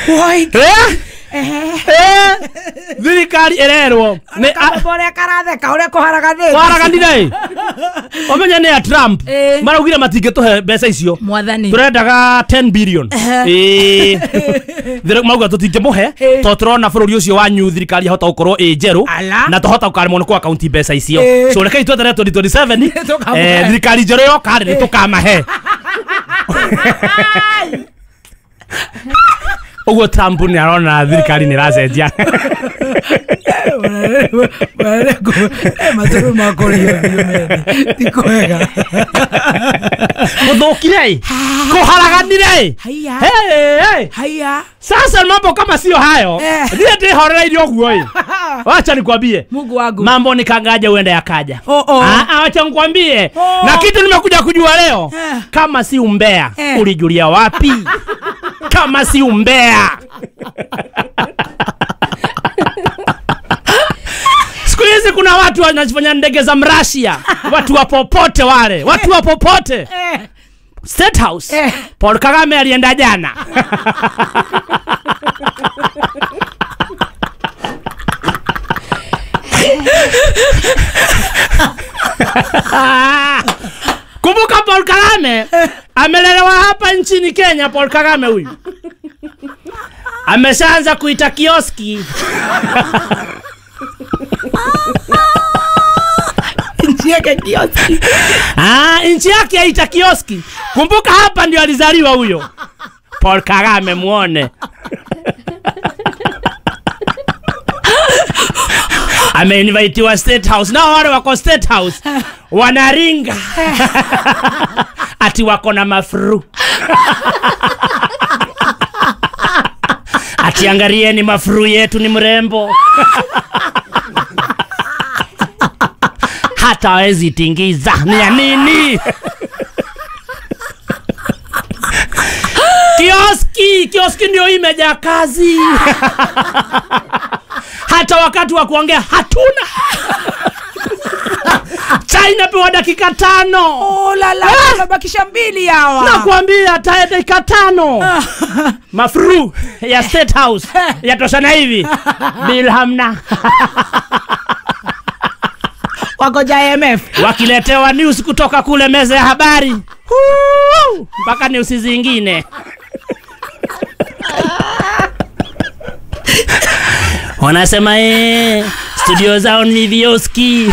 Woi. Eh? Eh? thirikari ĩrerwo nĩ a- Kamũrĩa karatheka ũrĩa kũharaganĩte. kwaraganire omenya nĩ ya trump Ĩ. maraugire matingĩtũhe mbeca icio Mwathani. tũrendaga 10 billion Ĩ. Thir- mauga tũtingĩmũhe Ĩ. to tũrona bũrũri ũcio wanyu thirikari yahota gũkorwo ĩ njerũ Ala. na tũhota gũkaremwo nĩ kũ akaunti mbeca icio Ĩ. so rekei twetere 2027 Tũkamũhe. eh, thirikari njerũ yoka rĩ tũkamahe ũguo trump nĩ arona thirikari nĩ ĩracenjia Matũrũ makũrĩo biũ mene. Ti kwega. gũthũkire kũharaganire Haya. Hey, hey. Haya. sasa mambo kama sio hayo Eh. ndiye ndihorereire ũguo ĩ wacha nikwambie Mungu wangu. mambo nikangaja uende yakaja Oh, oh. Ah, ah, wacha nikwambie Oh. na kitu nimekuja kujua leo Eh. kama si umbea Eh. ulijulia wapi kama si umbea siku hizi kuna watu wanajifanya ndege za mrasia watu wa popote wale watu wa popote Eh. State House Eh. Paul Kagame alienda jana kumbuka Paul Kagame amelelewa hapa nchini Kenya. Paul Kagame huyu ameshaanza kuita kioski Nchi yake kioski. Ah, nchi yake aita kioski. Kumbuka hapa ndio alizaliwa huyo Paul Kagame, muone ameinvitiwa State House, nao wale wako State House wanaringa ati wako na mafru ati angalieni mafru yetu ni mrembo hata hawezi tingiza ni ya nini kioski kioski ndio imejaa kazi hata wakati wa kuongea hatuna chai inapewa dakika tano Oh la la, tunabakisha mbili hawa. nakwambia hata dakika tano mafru ya state house yatoshana hivi bil hamna Wagoja IMF. wakiletewa news kutoka kule meza ya habari Huu, mpaka news zingine wanasema eh, studio zao ni vioski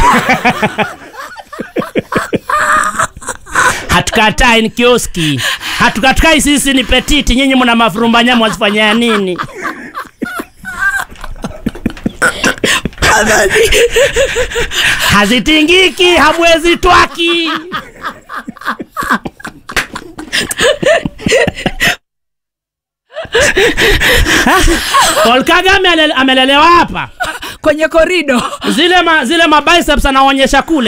hatukatai ni kioski hatukatai sisi ni petiti nyinyi mna mafurumbanya mwazifanyia nini hazitingiki hamwezi twaki Paul Kagame alele- amelelewa hapa Kwenye korido. zile ma, zile mabiceps anaonyesha kule